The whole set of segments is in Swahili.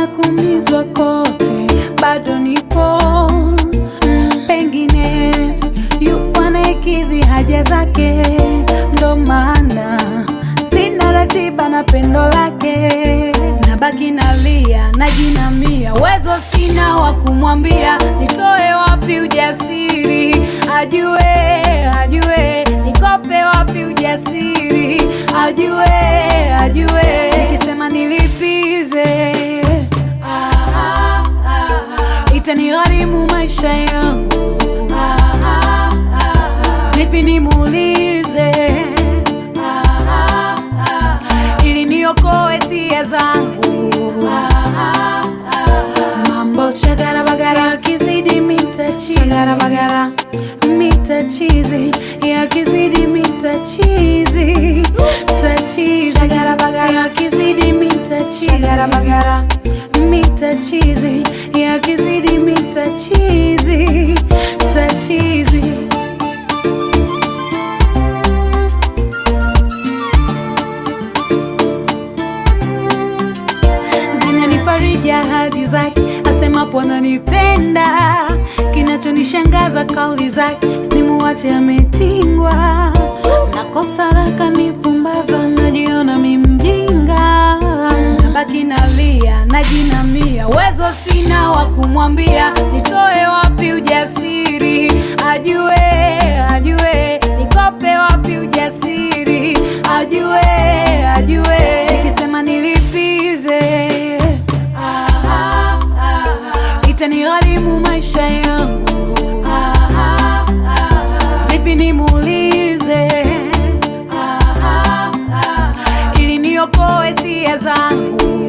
na kuumizwa kote, bado nipo. Pengine yupo anayekidhi haja zake, ndo maana sina ratiba na pendo lake. Nabaki nalia, najinamia, uwezo sina wa kumwambia, nitoe wapi ujasiri ajue, ajue, nikope wapi ujasiri ajue, ajue, nikisema nilipize itanigharimu maisha yangu, vipi nimuulize ili niokoe sia zangu. Mambo shagara bagara yakizidi mitachizi, shagara bagara mitachizi yakizidi mitachizi, tachizi shagara bagara yakizidi mitachizi, shagara bagara mitachizi yakizidi mitachizi, tachizi zinanifariji ahadi zake, asemapo ananipenda. Kinachonishangaza kauli zake, nimuache ametingwa. Nakosa raka nipumbaza, najiona mi mjinga. Nabaki nalia, najinamia, uwezo sina wa kumwambia, nitoe wapi ujasiri ajue, ajue, nikope wapi ujasiri ajue, ajue, nikisema nilipize itanigharimu maisha yangu, vipi nimuulize ili niokoe sia zangu.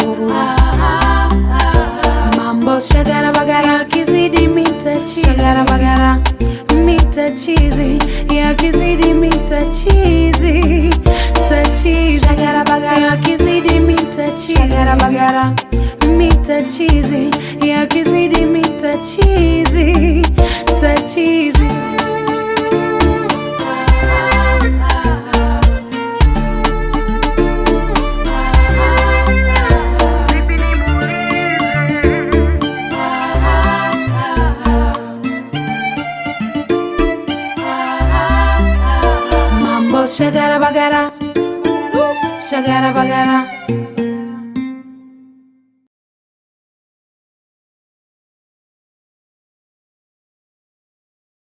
Mambo shagara bagara yakizidi mitachizi, shagara bagara mitachizi yakizidi mitachizi, tachizi shagara bagara yakizidi mitachizi, shagara bagara mitachizi yakizidi mitachizi, tachizi Mambo shagara bagara, shagara bagara.